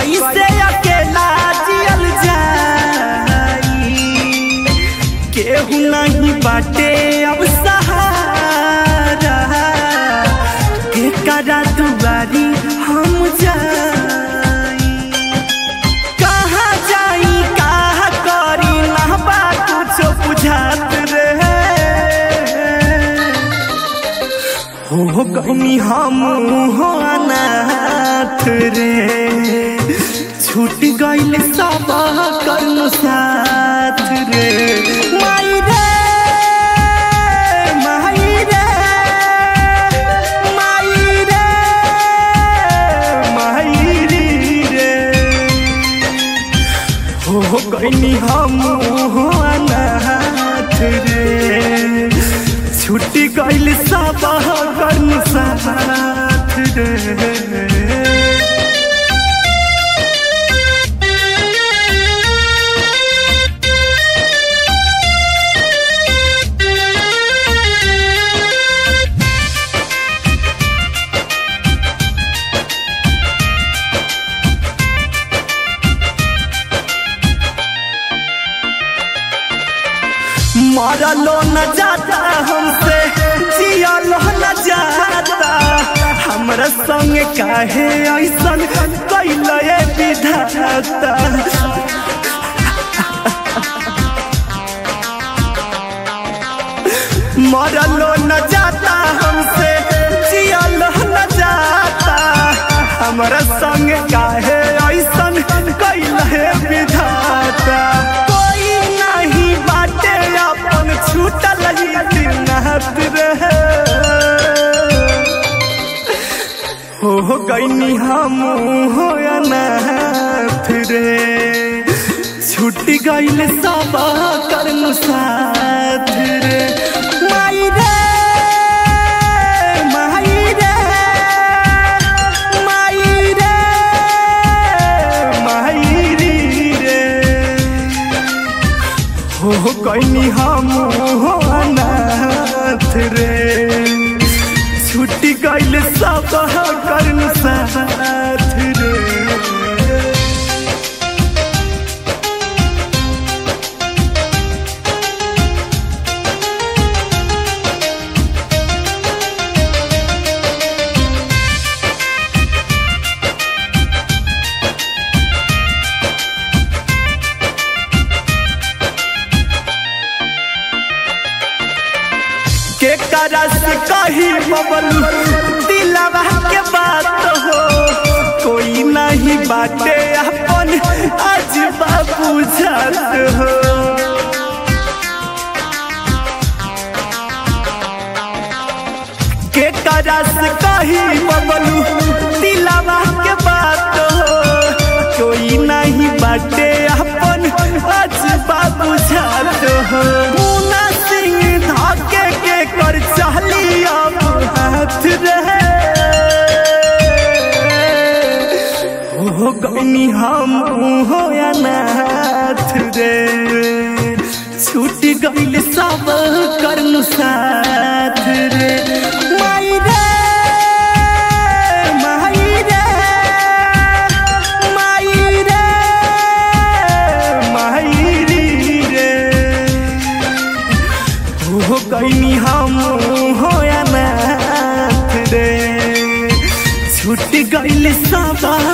कैसे अकेला जियल जाई केहू नहीं बाटे अब सहारा के करा दुआरी हम जाई कहाँ जाई कहाँ करी ना बा कुछो बुझात रहे हो गनी हम हो अनाथ रे छूट गइल सब कर्म साथ रे माई रे माई रे माई रे माई रे हो गइनी हम हो अनाथ रे छुट्टी गइल सब कर्म साथ रे मरलो न जाता हमसे जियलो न जाता हमरा संग काहे ऐसन कैले विधाता मरलो न जाता हमसे जियलो न जाता हमरा संग काहे ऐसन कैले विधाता कोई नहीं बाटे अपन छूटल ही दिनात रहे हो गईनी हम हो अनाथ रे छूट गईल सब कर्म साथ रे माई रे माई रे माई रे माई रे हो गईनी हम हो अनाथ रे छुट्टी गईल सब कर्म साथ रे के करस कही बबलू दिलवा के बात हो कोई नहीं बाटे अपन आज बाबू जात हो के करस कही बबलू दिलवा के बात हो कोई नहीं बाटे अपन आज बाबू जात हो मुना सिंह धाके के कर चली अब हाथ रहे हो गनी हम हो अनाथ रे छूट गईल सब कर्म साथ रे माई रे माई रे माई रे माई रे हो गईनी हम हो अनाथ रे छूट गईल सब